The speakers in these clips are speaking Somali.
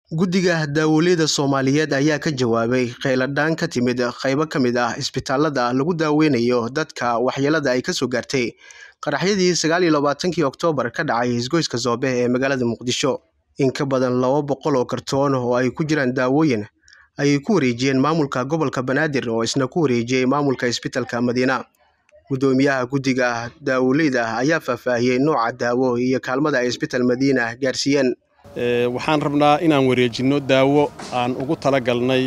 Guddiga Daawoleyda Soomaaliyeed ayaa ka jawaabay kheyladaan ka timid qaybo ka mid ah isbitaalada lagu daweynayo dadka waxyeelada ay ka soo gaartay qaraxyadii sagaal iyo labaatankii Oktoobar ka dhacay isgoyska Zoobe ee magaalada Muqdisho. In ka badan laba boqol oo kartoon oo ay ku jiraan daawooyin ayay ku wareejiyeen maamulka gobolka Banaadir oo isna ku wareejiyey maamulka isbitaalka Madiina. Guddoomiyaha guddiga daawoleyda ayaa faahfaahiyey nooca daawo iyo kaalmada ay isbitaal Madiina gaarsiiyeen. waxaan rabnaa inaan wareejinno daawo aan ugu talagalnay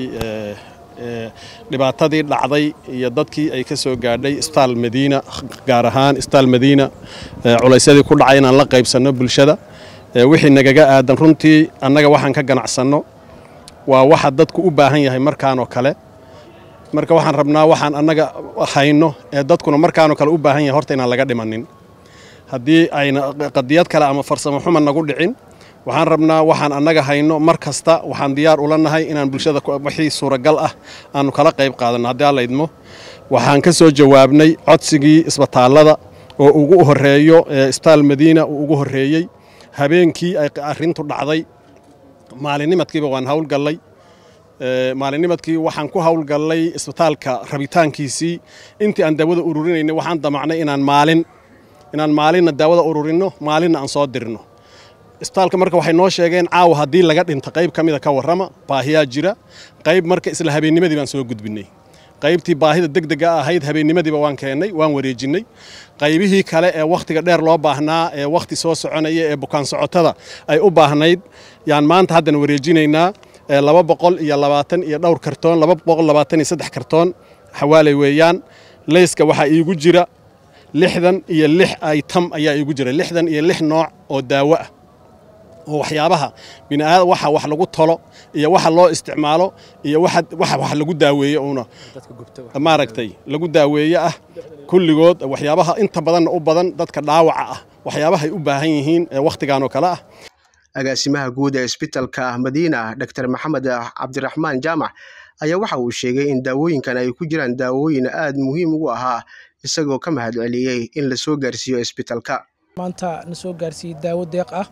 dhibaatadii dhacday iyo dadkii ay ka soo gaadhay isbitaal madiina gaar ahaan isbitaal madiina culaysyadii ku dhacay inaan la qaybsanno bulshada wixii nagaga aadan runtii annaga waxaan ka ganacsanno waa waxa dadku u baahan yahay markaanoo kale marka waxaan rabnaa waxaan annaga hayno ee dadkuna markaanoo kale u baahan yahay horta inaan laga dhimanin haddii ayna qadiyad kale ama farsamo xuma nagu dhicin waxaan rabnaa waxaan annaga hayno mar kasta waxaan diyaar ula nahay inaan bulshada wixii suuragal ah aanu kala qayb qaadanno haddii alla idmo waxaan ka soo jawaabnay codsigii isbitaallada oo ugu horreeyo isbitaal madiina uu ugu horreeyey habeenkii ay arrintu dhacday maalinnimadkiiba waan howlgallay maalinnimadkii waxaan ku howlgallay isbitaalka rabitaankiisii intii aan daawada ururinaynay waxaan damacnay inaan maalin inaan maalinna daawada ururinno maalinna aan soo dirno isbitaalka marka waxay noo sheegeen caawa haddii laga dhinta qayb ka mida ka warrama baahiyaa jira qayb marka isla habeennimadii baan soo gudbinnay qaybtii baahida degdega ahayd habeennimadiiba waan keennay waan wareejinnay qaybihii kale ee wakhtiga dheer loo baahnaa ee wakhti soo soconaya ee bukaan socotada ay u baahnayd yaan maanta haddana wareejinaynaa laba boqol iyo labaatan iyo dhowr kartoon laba boqol labaatan iyo saddex kartoon xawaaley weeyaan leyska waxaa iigu jira lixdan iyo lix aytam ayaa iigu jira lixdan iyo lix nooc oo daawo ah oo waxyaabaha biniaadam waxa wax lagu tolo iyo waxa loo isticmaalo iyo waxa wax lagu daaweeye uuna maaragtay lagu daaweeye ah kulligood waxyaabaha inta badanna u badan dadka dhaawaca ah waxyaabaha ay u baahan yihiin ee wakhtigan oo kale ah agaasimaha guud ee isbitaalka madiina dr maxamed cabdiraxmaan jaamac ayaa waxa uu sheegay in daawooyinkan ay ku jiraan daawooyin aad muhiim ugu ahaa isagoo ka mahad celiyey in la soo gaarsiiyo isbitaalka maanta na soo gaarsiiyey daawo deeq ah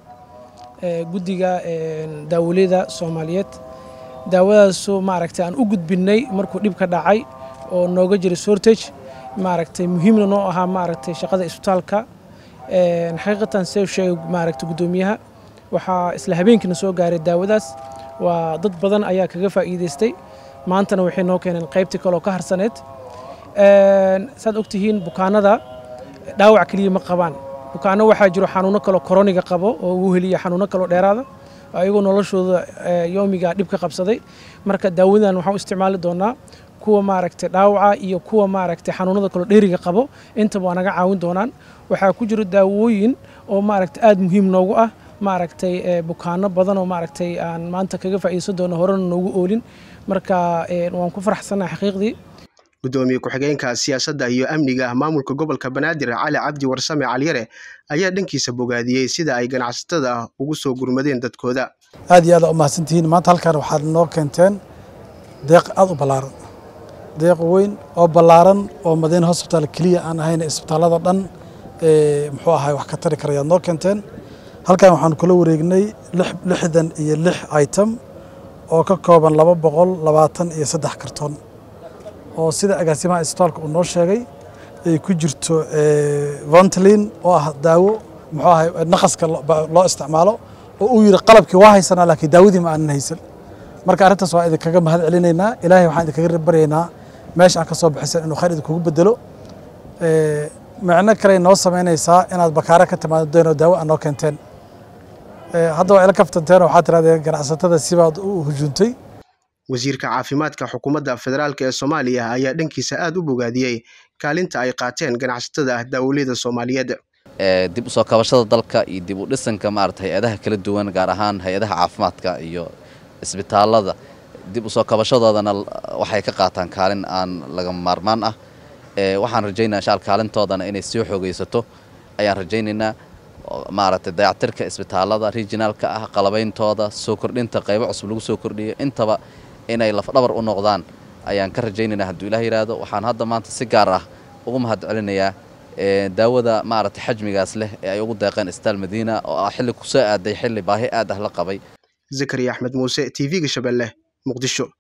guddiga daawoleyda soomaaliyeed daawadaasu maaragtay aan u gudbinnay markuu dhib ka dhacay oo nooga jiray sortage maaragtay muhiimna noo ahaa maaragtay shaqada isbitaalka xaqiiqatan see sheegay maaragtay guddoomiyaha waxaa isla habeenkiina soo gaaray daawadaas waa dad badan ayaa kaga faa'iidaystay maantana waxay noo keeneen qaybtii kaleoo ka harsaneed saad ogtihiin bukaanada dhaawac keliya ma qabaan bukaano waxaa jiro xanuuno kaloo koroniga qabo oo uu heliya xanuuno kaloo dheeraada ayagoo noloshooda yoomiga dhib ka qabsaday marka daawadan waxaan u isticmaali doonaa kuwa maaragtay dhaawaca iyo kuwa maaragtay xanuunada kaloo dheeriga qabo intaba waa naga caawin doonaan waxaa ku jiro daawooyin oo maaragtay aad muhiim noogu ah maaragtay bukaano badan oo maaragtay aan maanta kaga faa'iidaysan doono horena noogu oolin marka waan ku faraxsanahay xaqiiqdii guddoomiye ku-xigeenka siyaasadda iyo amniga maamulka gobolka banaadir cali cabdi warsame caliyare ayaa dhankiisa bogaadiyey sida ay ganacsatada ugu soo gurmadeen dadkooda aad iyo aad u mahadsantihiin maanta halkan waxaad noo keenteen deeq aad u ballaaran deeq weyn oo ballaaran oo madiina hosbitaal keliya aan ahayn isbitaallada dhan muxuu ahay wax ka tari karayaad noo keenteen halkan waxaanu kula wareegnay lixdan iyo lix item oo ka kooban laba boqol labaatan iyo saddex kartoon oo sida agaasimaha isbitaalka uu noo sheegay ay ku jirto vontlin oo ah daawo muxuu ahay naqaska loo isticmaalo oo uu yidhi qalabkii waa haysanaa laakiin daawadii ma aanan haysan marka arrintaas waa idinkaga mahad celinaynaa ilaahay waxaan idinkaga baryaynaa meesha aan ka soo bixisan inuu khayr idinkugu bedelo micno kale noo samaynaysaa inaad bakaare ka timaado doonoo daawo aan noo keenteen hadda waa ila kaftanteen waxaad tirahdeen ganacsatada sibaad u hujuuntay wasiirka caafimaadka xukuumadda federaalk ee soomaaliya ayaa dhankiisa aad u bogaadiyey kaalinta ay qaateen ganacsatada daawoleyda soomaaliyeed dib u soo kabashada dalka iyo dib u dhisanka maarata hay-adaha kala duwan gaar ahaan hay-adaha caafimaadka iyo isbitaallada dib u soo kabashadoodana waxay ka qaataan kaalin aan laga maarmaan ah waxaan rajaynayaa shaal kaalintoodana inay sii xoogaysato ayaan rajaynaynaa maaragtay dayactirka isbitaallada regionaalka ah qalabeyntooda soo kordhinta qaybo cusub lagu soo kordhiyo intaba inay lafdhabar u noqdaan ayaan ka rajaynaynaa hadduu ilaah yidhaahdo waxaan hadda maanta si gaar ah ugu mahad celinayaa daawada maaragtay xajmigaas leh ee ay ugu deeqeen isbitaal madiina oo ah xilli kusoo aaday xilli baahi aad ah la qabay zakariya axmed muuse t v-ga shabeelle muqdisho